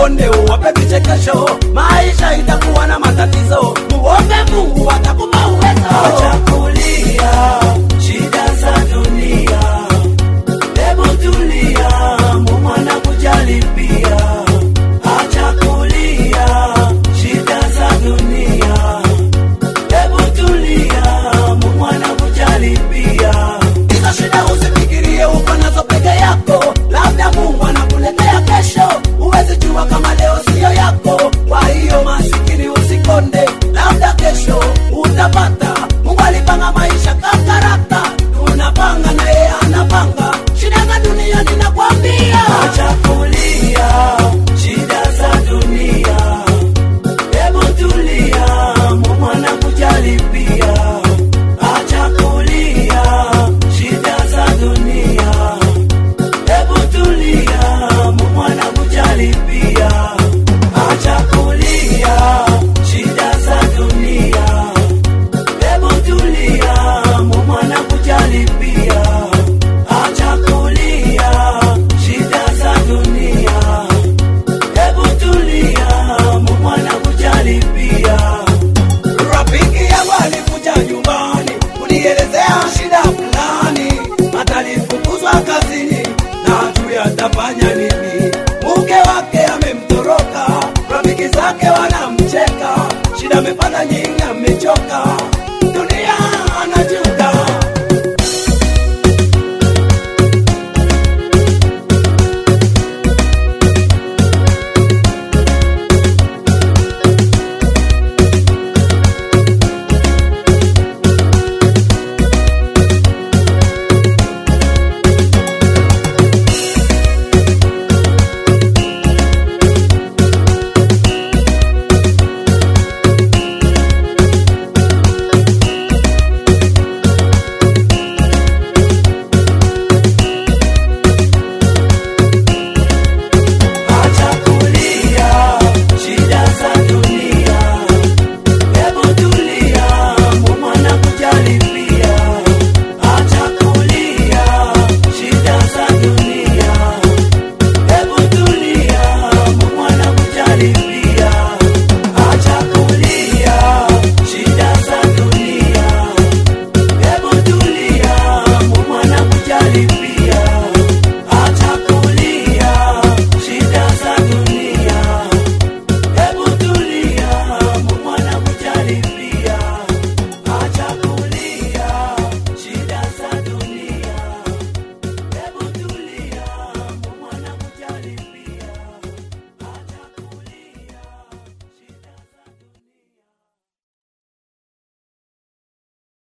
usikonde uwape vichekesho maisha itakuwa na matatizo muombe mungu atakupa uwezo Acha kulia shida za dunia, hebu tulia, Mungu anakujali pia. Acha kulia shida za dunia, hebu tulia, Mungu anakujali pia. hizo shida usifikirie uko nazo peke yako labda mungu anakuletea kesho huwezi jua kama leo siyo yako kwa hiyo masikini usikonde labda kesho utapata mungu alipanga maisha kakarata tunapanga na yeye anapanga shida za dunia ninakwambia Acha kulia shida za dunia, hebu tulia, Mungu anakujali pia. Acha kulia shida za dunia, hebu tulia, Mungu anakujali pia. Acha kulia shida za dunia, hebu tulia, Mungu anakujali pia. Acha kulia shida za dunia, hebu tulia, Mungu anakujali pia. rafiki yangu alikuja nyumbani kunielezea shida fulani atalifukuzwa kazini na hajui atafanya nini mke wake amemtoroka rafiki zake wanamcheka shida amepata nyingi